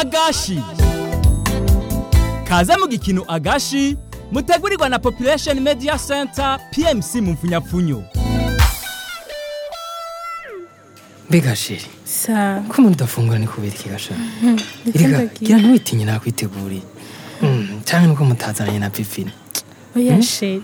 agashi kaze mu gikino agashi mutegurirwa na population media center pmc mu mfunyapfunyo mbega sheri sa ko umuntu udafungura ni kubera iki gasha ndetse erega ndagira gira ntiwitinye nakwiteguriye Mm, canke nuko mutazananye na pipine oya sheri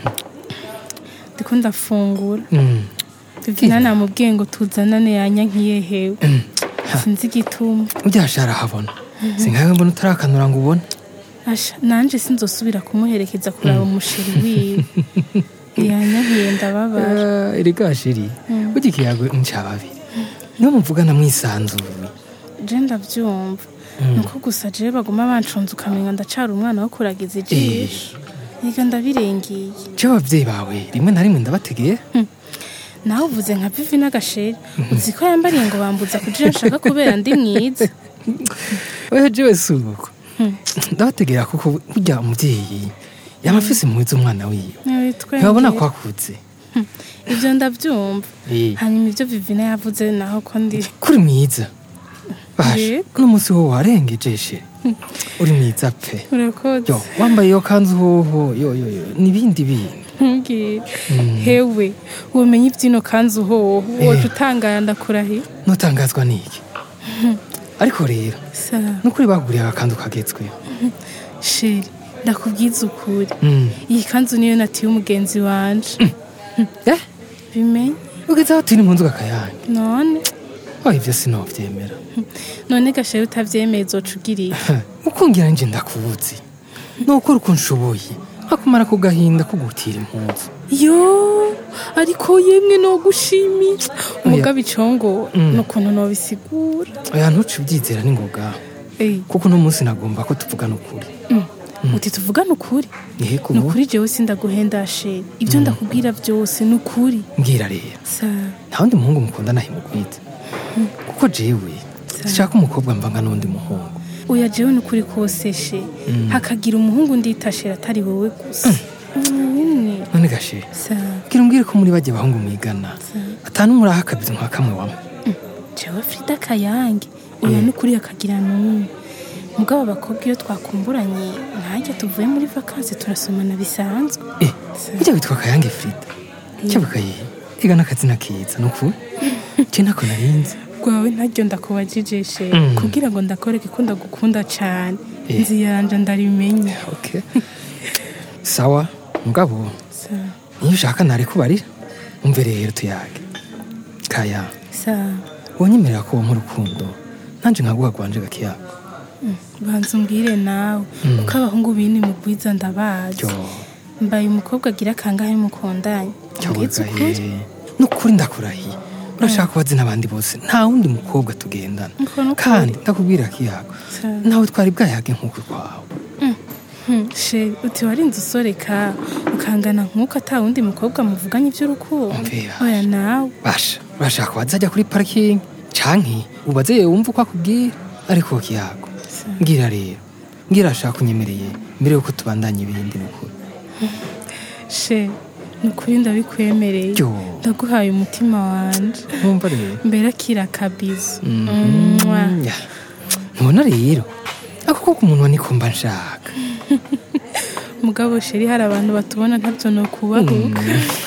ndiko ndafungura Mm, bivina namubwiye ngo tuzanane yanyankiye hewe sinzi igituma uryasha arahabona sinkawe mbona utarakanura ngo ubone Asha, nanje sinzosubira kumuherekeza kuraba umusheri wiwe yanyankiye ndababara Ah, erega sheri burya ikiyago nca babiri niyo muvugana mwisanzuye je ndavyumva nuko gusa jewe baguma bancunze ukamenga ndacara umwana wo kuragiza ijisho yiga ndabirengeye je abavyeyi bawe rimwe na rimwe ndabategeye nawe uvuze nka vivi n'agasheri uzi ko yambariye ngo bambuza kugira nshaka kubera ndi mwiza oya jewe si uko ndabategera kuko burya umuvyeyi yaba afise impuhwe z'umwana wiwe ntibabona ko akuze ibyo ndabyumva Eh. hanyuma ibyo vivina yavuze naho ko ndi kuri mwiza basha Yego. uno munsi wo warengeje sheri uri mwiza pe urakoze yo wambaye iyo kanzu hoho yo yo yo n'ibindi bindi ntubwire hewe ubumenyi ibyino kanzu hoho woje utangara ndakurahiye nutangazwa n'iki ariko rero sa nukuri baguriye agakanzu kagezweho sheri ndakubwiza ukuri Mm. iyi kanzu niyo natiye umugenzi wanje eh bimenye ugeze aho turi mu nzu gakayange none oh ivyo sinovyemera none gasheri utavyemeye uzoca ugiriye ukungira nje ndakubuzi nukora uko nshoboye nkakumara ku gahinda ko gutira impuzu yo ariko yemwe no gushimira umugabo icongo n'ukuntu nobisigura oya ntuce ubyizera n'ingoga Eh, kuko uno munsi nagomba ko tuvugana ukuri uti tuvugane ukuri yego ni ukuri jewe sindaguhenda sheri ibyo ndakubwira byose ni ukuri mbwira rero sa nta wundi muhungu mukundana himugwite kuko jewe sishaka umukobwa mvanga n'undi muhungu oya jewe ni ukuri kose she hakagira umuhungu nditashira atari wowe gusa umwe none gashe sa bwira umbwire ko muri bajya bahungu mwigana atanu muri akabizi nka kamwe wamwe jewe frida kayange oya ni ukuri hakagira n'umwe mugabo abakobwa iyo twakumburanye ntajya tuvuye muri vakansi turasomana bisanzwe eh ujya witwa kayange frida cyabukaye iga n'akazina keza ni ukuri je ntako narinzi rwawe ntaryo ndakubajije she Mm. kugira ngo ndakoreke ko ndagukunda cane Eh. nzi yanje ndarimenya okay sawa mugabo sa niyo ushaka narekubarira umve rero tuyage kaya sa wonyemerera ko wampa urukundo nanje nkaguha gwanje gakiyago banza umbwire nawe kuko abahungu bini mugwiza ndabazi yo mbaye umukobwa agira kangahe mukundanye mbwiza ukuri cyabagaye nukuri ndakurahiye urashaka kubazi n'abandi bose nta wundi mukobwa tugendana Uko nukuri. kandi ndakubwira kiyago Sa- nawe twari bwayage nk'uko kwawe Hmm, she uti warinze usoreka ukangana nk'uko ata wundi mukobwa muvuganye iby'urukundo Umvira. oya nawe basha urashaka kubaza ajya kuri parikingi canke ubaze yewe wumva uko akubwira ariko kiyago mbwira rero mbwira ashaka unyemereye mbere yuko tubandanya ibindi nukuri she ni ukuri ndabikwemereye Yo. ndaguhaye umutima wanje nkumva rero mbere akira akabizo Mm, Mwah. ya. ntubona rero ako ko ku munwa niko mba nshaka mugabo sheri hari abantu batubona ntabyo ni ukubahuka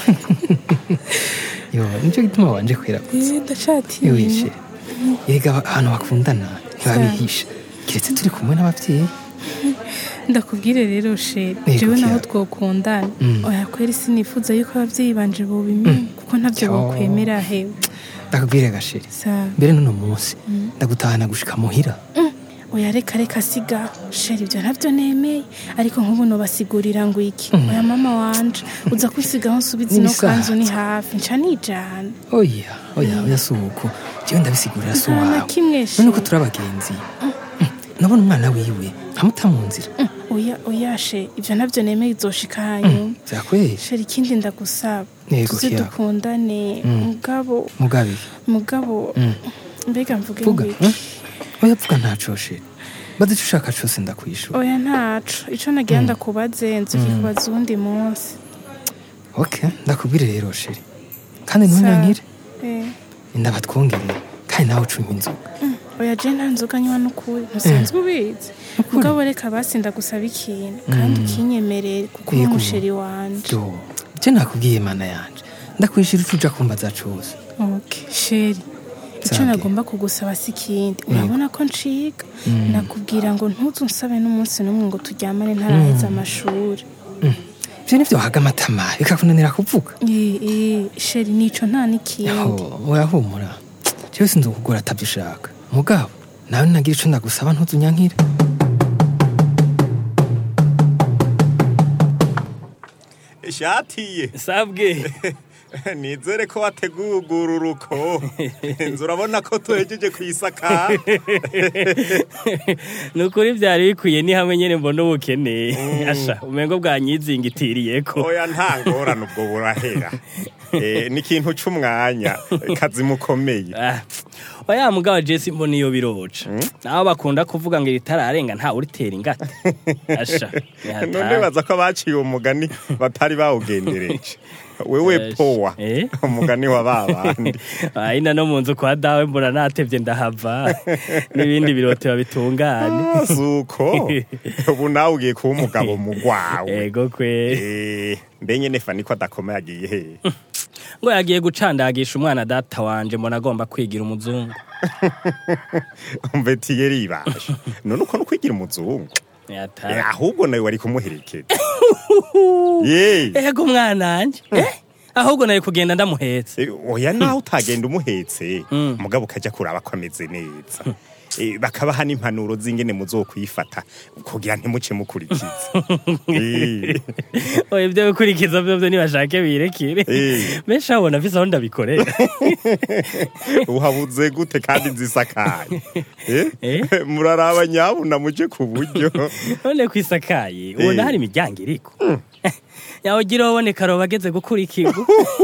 yo nicyo gituma wanje kwiragutse Eh, ndacatiye wishe erega ahantu bakundana ntibabihisha keretse turi kumwe n'ababyeyi ndakubwire rero sheri Yego, jewe naho Kiara. twokundana Mm. oya kweri sinifuza yuko ababyeyi banje bobimenya kuko ntabyo Yo. bokwemera hewe ndakubwire gasheri sa mbere n'uno munsi ndagutahana gushika muhira oya reka reka siga sheri ibyo ntabyo nemeye ariko nk'ubu nobasigurira ngo iki oya mama wanje uza kwisigaho nsubiza ino N'ibisanzwe. kanzu ni hafi nca nijana oya oya oya si uko jewe ndabisigurira si Nta na uwawe kimwe, none Sheri. ko turi abagenzi Mm, nabona umwana wiwe nkamuta mu nzira Mm, oya oya she ibyo ntabyo nemeye izoshika hanyuma vyakwesha sheri ikindi ndagusaba Yego, tuze Kiara. dukundane mugabo mugabe mugabo Mm. mbega mvuge vuga ngo iki? mm? oya vuga ntaco sheri baze ico ushaka cose ndakwishura oya ntaco ico nagira ndakubaze nzokikubaza uwundi munsi ok ndakubwire rero sheri kandi ntunyankire Eh, ndabatwongerere kandi nawe ucumba inzoga oya je nta nzoga nywa n'ukuri ntusanzwe ubizi mugabo reka basi ndagusaba ikintu kandi ukinyemerere kuko uri Yego. umusheri wanje jo je nakubwiye mana yanje ndakwishira ico uja kumbaza cose okay sheri icyo Sange. nagomba kugusaba si ikindi urabona ko nciga nakubwira ngo ntuzu nsabe n'umunsi n'umwe ngo turyamane ntaraheza amashuri ivyo nivyo wahaga amatama bikakunanira kuvuga Eh, eh, sheri nico nta n'ikindi Aho, urahumura jewe sinzi kugura atavyo ushaka mugabo nawe nagira ico ndagusaba ntuzunyankire ishatiye sabwe nizere ko wateguye uruko inzu urabona ko tuhejeje kuyisaka ni ukuri byari bikwiye ni hamwe nyine mbona ubukene asha umengo bwanyizingitiriyeko oya nta ngorane ubwo burahera Eh, ni ikintu c'umwanya kazi mukomeye Ah, oya mugabo jesi mbona iyo biroca naho bakunda kuvuga ngo ritararenga ntawe uritera ingata asha ni none hatari. baza ko baciye umugani batari bawugendereje wewe Eh, powa eh? umugani wa babandi ayina no mu nzu kwa dawe mbona natevye ndahava n'ibindi biroteba bitungane suko ubu nawe ugiye kuba umugabo mu gwawe ego kwe Eh, mbe nyene fani ko adakoma yagiye hehe ngo yagiye gucandagisha umwana data wanje mbona agomba kwigira umuzungu umve tiyeri ibasha none uko no kwigira umuzungu Yatari. Eh, ahubwo nawe wari kumuherekeza ye ego mwananje eh? ahubwo nawe kugenda ndamuhetse Eh, oya naho utagenda umuhetse mugabo ukajya kuraba ko ameze neza Eh, bakabaha n'impanuro z'ingene muzokwifata kugira ntimuce mukurikiza Eh, oya ibyo gukurikiza byo byo nibashake birekere Eh. benshi abona vise aho ndabikorera uhabuze gute kandi nzisakaye Eh? Eh? muraraba nyabuna muje ku buryo none kwisakaye ubona Eh. hari imiryango iriko yawugira wabone karoba ageze gukurikirwa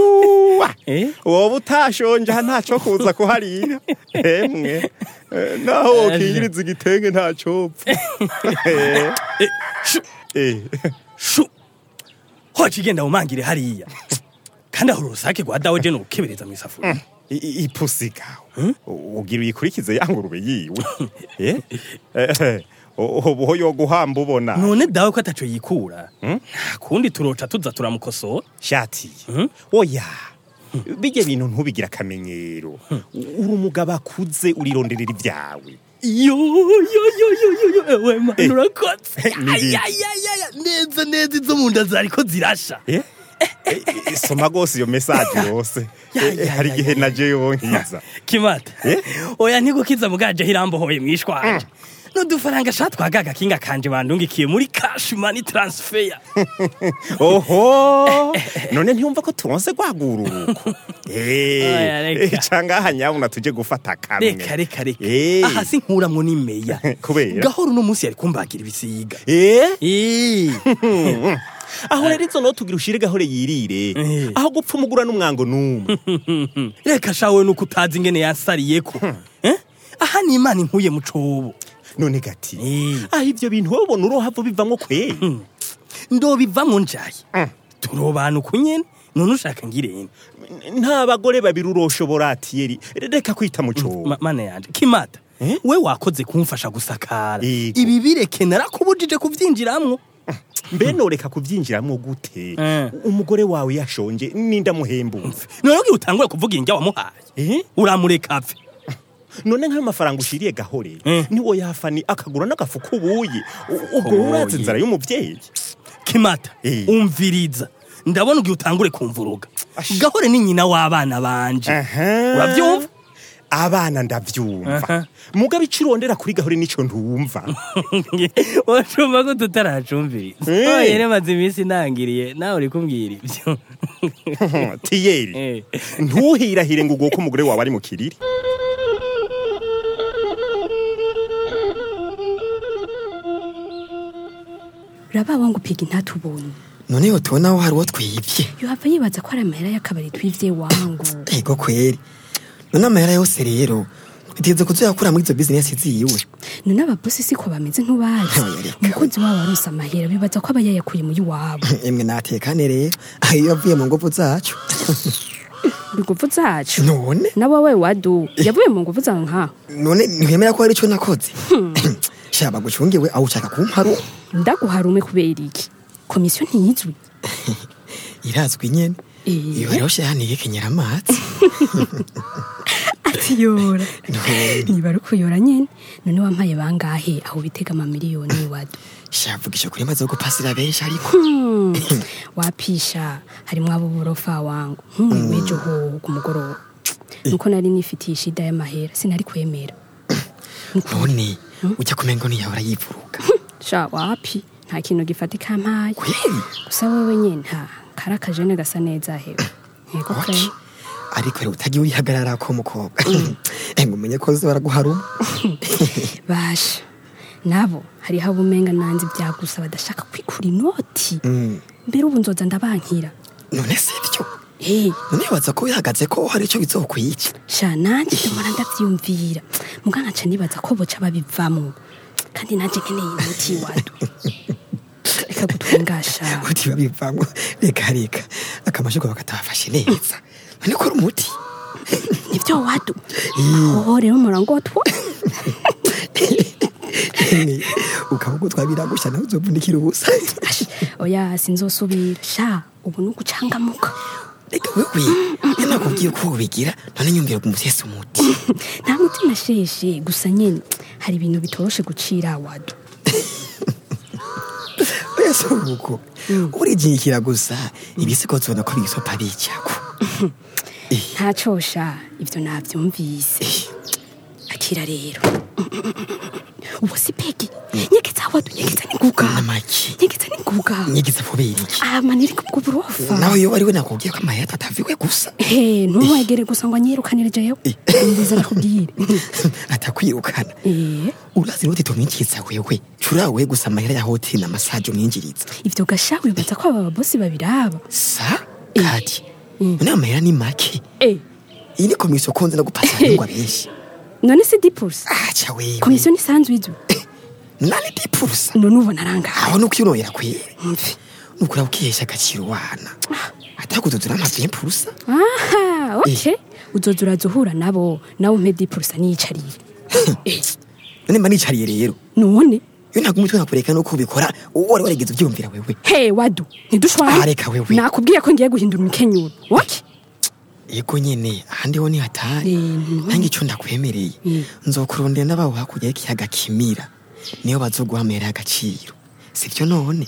Eh? wowe utashonje aha ntaco kuza kuharira emwe Eh, naho wokingiriza igitenge ntacopfa Eh, Shu, eh. shu hoca igenda mumangire hariya kandi aho urusake rwa dawe je nukebereza mu isafuriya I- i- ipusi gawe ugira uyikurikize ya ngurube yiwe Eh? Eh, o- ubu ho yoguhamba ubona none dawe ko ataco yikura nta kundi turoca tuza turamukosora shati oya bijya bintu ntubigira akamenyero uri umugabo akuze urironderera ibyawe yo yo yo yo yo yo ewe manu Eh. urakotse Ni biki? ayayayaya neza neza izo mu nda zariko zirasha Eh? Eh, eh, soma rwose iyo mesaje yose Ya, Eh, ya, hari ya, igihe ya, naje yonkiza kimata Eh? oya ntigukiza mugaje hirambohoye mwishwanje n'udufaranga sha twagaga kinga kanje bandungikiye muri cash money transfer oho none ntiyumva ko turonse rwagururuko Oya, reka. cangaha nyabuna tuje gufata kamwe reka reka reka Eh. aha sinkuramwo n'imeya Kubera? gahoro uno munsi yari kumbagira ibisiga Eh? Eh. aho rero izo no tugira ushire gahore yirire Eh. aho gupfa umugura n'umwango n'umwe reka shawe nuko utazi ingene yansariyeko Eh? aha ni imana inkuye mu cobo none gati Eh. aho ivyo bintu wowe ubona urohava bivamwo kweri ndobivamwo njaye turobana uko nyene none ushaka ngirene nta bagore babiri uroshobora atiyeri reka kwita mu cobo Ma- mana yanje kimata Eh? we wakoze kumfasha gusakara Yego. ibi bireke narakubujije kuvyinjiramwo mbe noreka kuvyinjiramwo gute Eh. umugore wawe yashonje ninda muhembumve none ugira utangure kuvuga indya wamuhaye Eh? uramureka apfe none nk'ayo mafaranga ushiriye gahore Eh. niwo yafani akagura n'agafu k'ubuyi U- ubwo urazi Ubuyi. inzara y'umuvyeyi kimata Eh. umviriza ndabona ugiye utangure kumvuruga Ash. gahore ni nyina w'abana banje Aha. uravyumva abana ndavyumva Aha. mugabe ico urondera kuri gahore nico ntumva wacumva ko tutaracumviriza Eh. oyere maze iminsi ntangiriye nawe uri kumbwira ibyo tiyeri Eh. ntuhirahire ngo uguhe ko umugore wawe ari mu kiriri urababa ngo upiga intatubonye none yo tubona aho hari uwo twibye yohava yibaza ko ari amahera y'akabari twivye wangu ego kweri none amahera yose rero twiteze kuzoyakura muri izo bizinesi ziyiwe none ababosi siko bameze nk'ubazi Oya, reka. umukozi wabo aronse amahera bibaza ko aba yayakuye muri wabo emwe natekane rero aho iyo yavuye mu nguvu zacu inguvu zacu none na wowe wadu yavuye mu nguvu zawe nkaho none ntiwemera ko hari icyo nakoze shaba gucungiwe aho ushaka kumparo ndaguharume kubera iki komisiyo ntiyizwi irazwi nyene Eh. iyo rero shahaniye kenyera amazi ati yora none niba ari ukuyora nyene none wampaye bangahe aho bitega amamiliyoni wadu shavugisha kuri maze gupasira benshi ariko Hmm, wapisha harimwo abo borofa wangu nk'umwe w'ejo hoho ku mugoroba nuko nari nifitiye ishida y'amahera sinari kwemera none ujya kumengo ntiyahora yivuruga sha wapi nta kintu gifatika mpaye kweri gusa wewe nyine nta kari akajene gasa neza hewe yego Oki. pe ariko rero utagiye wihagarara ko mukobwa ngo umenye ko zora guharuma basha nabo hariho abo umenga nanze byagusa badashaka kwikura inoti Mm. mbere ubu nzoza ndabankira none si byo Eh, none wibaza ko wihagaze ko hari icyo bizokwica sha nanjye ndamara ndavyiyumvira muga nkaca nibaza ko boca babivamo kandi nanjye nkeneye inoti wadu reka gutwengasha uti babivamo reka reka akamashuko bakatabafashe neza none ko ari umuti nivyo wadu aho rero murangotwa ukavuga twabiragusha nawe uzovunikira ubusa Ash, oya sinzosubira sha ubu ni ugucangamuka reka wewe iyo nakubwiye ko ubigira none nyumvira kumusesa umuti nta mutima sheshe gusa nyene hari ibintu bitoroshe gucira wadu wese uruko urigikira gusa ibisigo zona ko bigisopa bijako ntacosha ivyo navyumvise akira rero ubu si pegi nyegeza wadu nyegeza ninguga namaki nyegeza ninguga nyigize kubera iki amaniri kubwo burofa nawe iyo wariwe nakubwiye ko amahera ataviwe gusa he ntumwegere gusa ngo anyirukanire jewe umviza nakubwire atakwirukana Eh, urazi roti tumwinjiriza wewe curawe gusa amahera ya hoteli na masaje umwinjiriza ivyo gasha wibaza ko aba babosi babiraba sa kati none amahera ni make Eh, iyi ni komisiyo konze no gupasa abengwa benshi none si dipulse aca wewe komisiyo nisanzwe izwi nani dipurusa none ubona arangaye aho nuko uroyera kwere mvi nukura ukihesha agaciro wana atakududura amazu y'impurusa aha okay uzoza uraza uhura nabo nawe umpe dipulse niyicariye Eh, none mba nicariye rero none iyo ntabwo umutwe nakureka nuko ubikora uwo wari warigeze ubyumvira wewe he wadu Ah, ntidushwane reka wewe. nakubwiye ko ngiye guhindura imikenyuro waki yego nyene ahandi ho ni hatari Eh, nange ico ndakwemereye Mm. nzokurondera n'abaho hakurya y'ikiyaga kimira niyo bazoguha amahera y'agaciro sivyo none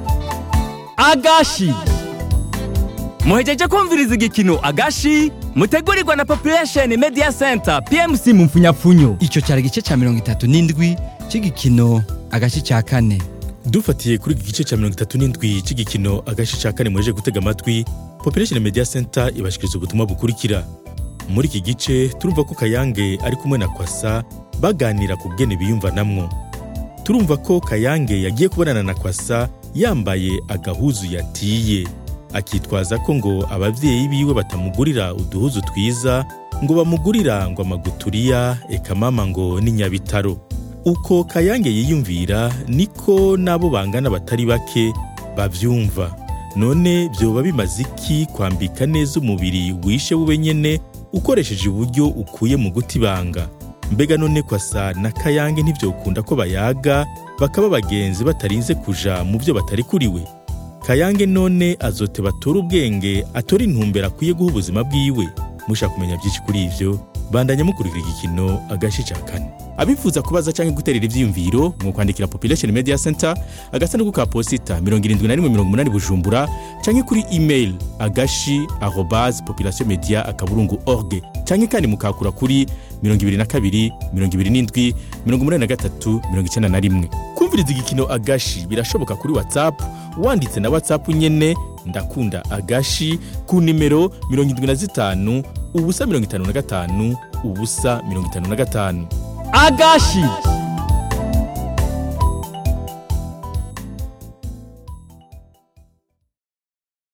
agashi muhejeje kumviriza igikino agashi mutegurirwa na population media center pmc mu mfunyapfunyo icyo cyari igice cya mirongo itatu n'indwi cy'igikino agace cya kane dufatiye kuri iki gice cya mirongo itatu n'indwi cy'igikino agace cya kane muheje gutega amatwi population media center ibashikiriza ubutumwa bukurikira muri iki gice turumva ko kayange ari kumwe na kwasa baganira ku bwene biyumvanamwo turumva ko kayange yagiye kubonana na kwasa yambaye agahuzu yatiye akitwaza ko ngo ababyeyi biwe batamugurira uduhuzu twiza ngo bamugurira ngo amaguturiya eka mama ngo ni nyabitaro uko kayange yiyumvira niko n'abo bangana batari bake babyumva none byoba bimaze iki kwambika neza umubiri wishe wowe nyene ukoresheje uburyo ukuye mu guta ibanga mbega none kwasa na kayange ntibyokunda ko bayaga bakaba bagenzi batarinze kuja mu byo batari kuriwe kayange none azote batora ubwenge atora intumbero akwiye guha ubuzima bwiwe mushaka kumenya byinshi kuri ivyo bandanya mukurikira igikino agace ca kane abifuza kubaza canke guterera ivyiyumviro mu kwandikira population media center agasanduku ka posita 7180 bujumbura canke kuri email agashi arobase population media akaburungu org canke kandi mukakura kuri 22 27 83 91 kumviriza igikino agashi birashoboka kuri whatsapp wanditse na whatsapp nyene ndakunda agashi ku nimero 75 ubusa 55 ubusa 55 agashi